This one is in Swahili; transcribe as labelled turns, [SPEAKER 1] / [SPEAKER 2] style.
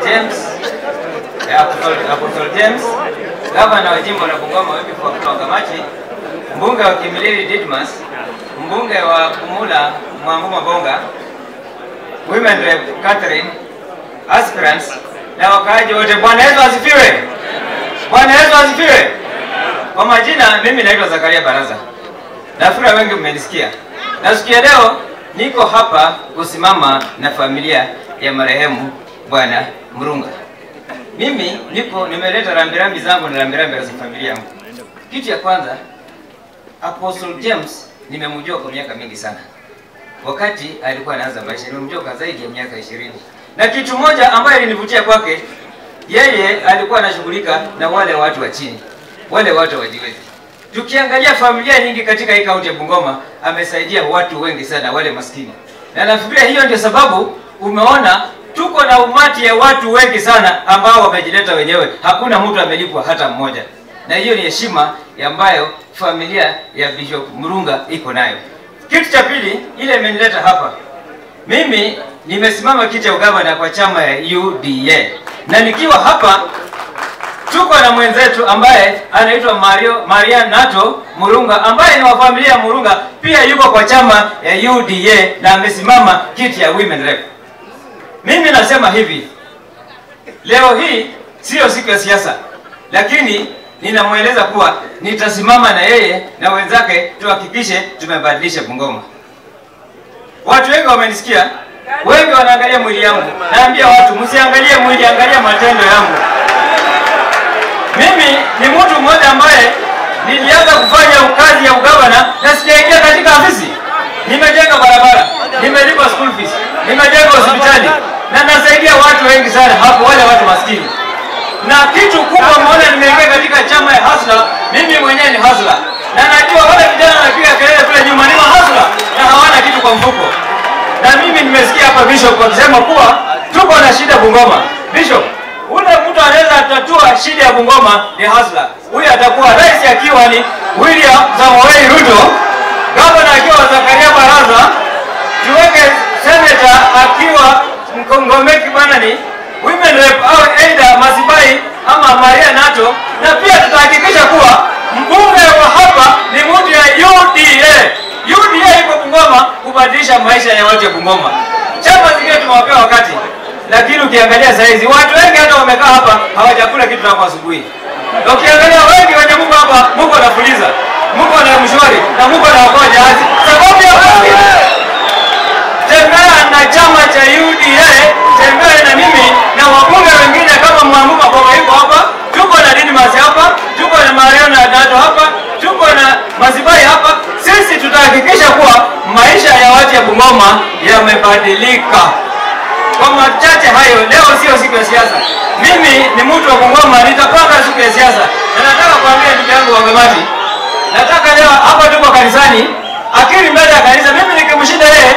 [SPEAKER 1] James eh, Apostle Apostle James, gavana wa jimbo la Bungoma Wycliffe Wakili Kamachi, mbunge wa Kimilili Didmas, mbunge wa Kumula Mwambuma Bonga, Women Rep Catherine, aspirants na wakaaji wote. Bwana Yesu asifiwe! Bwana Yesu asifiwe! Kwa majina, mimi naitwa Zakaria Baraza. Nafikiri wengi mmenisikia. Na siku ya leo niko hapa kusimama na familia ya marehemu Bwana Murunga. Mimi niko nimeleta rambirambi zangu na rambirambi za familia yangu. Kitu ya kwanza, Apostle James nimemjua kwa miaka mingi sana. Wakati alikuwa anaanza maisha, nimemjua kwa zaidi ya miaka ishirini. Na kitu moja ambayo ilinivutia kwake, yeye alikuwa anashughulika na wale watu wa chini, wale watu wajiwezi. Tukiangalia familia nyingi katika hii kaunti ya Bungoma, amesaidia watu wengi sana, wale maskini, na nafikiria hiyo ndio sababu umeona tuko na umati ya watu wengi sana ambao wamejileta wenyewe, hakuna mtu amelipwa hata mmoja, na hiyo ni heshima ambayo familia ya Bishop Murunga iko nayo. Kitu cha pili, ile imenileta hapa mimi nimesimama kiti ya ugavana kwa chama ya UDA na nikiwa hapa tuko na mwenzetu ambaye anaitwa Mario Maria Nato Murunga ambaye ni wa familia ya Murunga, pia yuko kwa chama ya UDA na amesimama kiti ya women rep. Mimi nasema hivi, leo hii siyo siku ya siasa, lakini ninamweleza kuwa nitasimama na yeye na wenzake tuhakikishe tumebadilisha Bungoma. Watu wengi wamenisikia, wengi wanaangalia mwili yangu. Naambia watu msiangalie mwili, angalia matendo yangu. Mimi ni mtu mmoja ambaye nilianza kufanya kazi ya ugavana na sijaingia katika afisi. Nimejenga barabara, nimelipa school fees, nimejenga hospitali na nasaidia watu wengi sana hapo, wale watu maskini. Na kitu kubwa mmoja, nimeingia katika chama ya Hasla. Mimi mwenyewe ni Hasla na najua wale vijana wanapiga kelele kule nyuma ni mahasla na hawana kitu kwa mfuko. Na mimi nimesikia hapa Bishop akisema kuwa tuko na shida Bungoma. Bishop, ule mtu anaweza tatua shida ya Bungoma ni hasla. Huyu atakuwa rais akiwa ni William Samoei Ruto, gavana akiwa Zakaria Baraza, tuweke senator akiwa Mkongomeki bwana ni women rep au aidha Masibai ama Maria Nato, na pia tutahakikisha kuwa mbunge wa hapa ni mtu ya UDA. UDA iko Bungoma kubadilisha maisha ya watu ya Bungoma. Chama zingine tumewapea wakati, lakini ukiangalia saizi watu wengi hata wamekaa hapa hawajakula kitu tangu asubuhi. Na ukiangalia wengi wenye Mungu hapa, Mungu anafuliza, Mungu ana mshwari na Mungu anaokoa jahazi, sababu ya wengi tembea na chama cha UDA, tembea na mimi na wabunge wengine kama Mwamuma Boga yuko hapa, tuko na Didmas hapa, tuko na Mariona Dato hapa, tuko na Masibai hapa. Sisi tutahakikisha kuwa maisha ya watu ya Bungoma yamebadilika. Kwa machache hayo, leo sio siku ya siasa. Mimi ni mtu wa Bungoma, nitapanga siku ya siasa, na nataka kuambia ndugu yangu Wangamati, nataka leo hapa tuko kanisani, akili mbele ya kanisa, mimi nikimshinda yeye